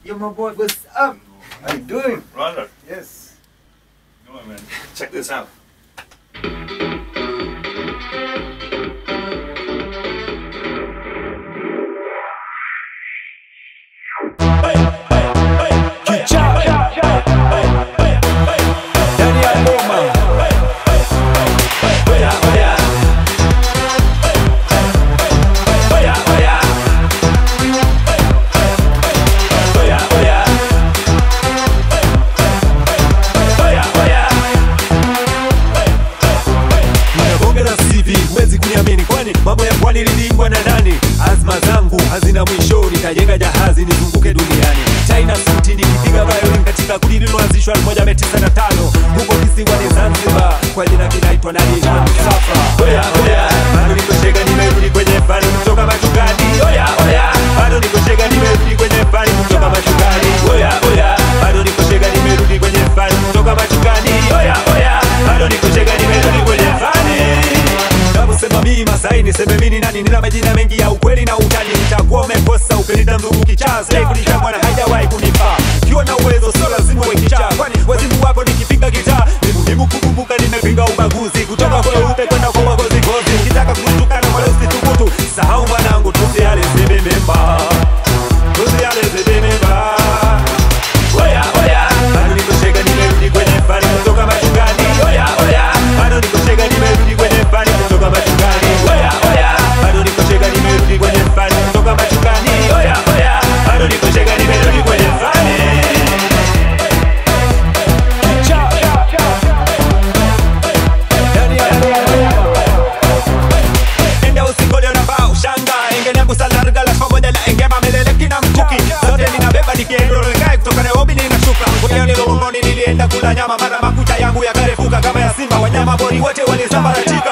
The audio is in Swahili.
Yo, my boy, what's up? How you doing? Brother, Yes. come on, man. Check this out. Ndani ya ngoma. Oya, oya. Oya, oya. Oya, oya. Oya, oya. Nimebonge na CV, huwezi kuniamini kwani mambo ya pwani lilingwa na nani? Azma zangu hazina mwisho, nitajenga jahazi nizunguke duniani. China suti nikipiga violin katika kundi lililoanzishwa 1995 huko kisiwani Zanzibar, kwa jina kinaitwa nani? Safa. Oya oya, bado niko shega, nimerudi kwenye fani kutoka machungani. Oya oya, bado niko shega, nimerudi kwenye fani kutoka machungani. Oya oya, bado niko shega, nimerudi kwenye fani kutoka machungani. Oya oya, bado niko shega, nimerudi kwenye fani Naposema mimi Masai niseme mimi ni nani? Nina majina mengi ya ukweli na utani. Nitakuwa umekosa ukinita mzungu kichaa, sijai kunitambua na haijawahi kunifaa. Ukiwa na uwezo sio lazima uwe kichaa, kwani wazimu wapo nikipiga gitaa. Ni muhimu kukumbuka nimepinga ubaguzi kutoka kwa weupe kwenda kwa wagozi gozi. Ukitaka kutukana wala usithubutu, sahau mwanangu, tusiale zibememba, tusiale zibememba. Oya oya, bado niko shega, nimerudi kwenye fani kutoka machungani. Oya oya, bado niko shega, nimerudi kwenye fani kutoka machungani. Oya oya, bado niko shega, nimerudi kwenye fani kutoka machungani. Oya oya, bado niko shega, nimerudi kwenye fani. Ndani ya Enda usikole unavaa ushanga Engene kusalarga la pamoja na engema melele kina mkuki Zote ninabeba nikiendolekae kutoka Nairobi ninashuka Kwenye nilongoni nilienda kula nyama Mara makucha yangu yakarefuka kama ya simba Wanyama pori wote walisambaratika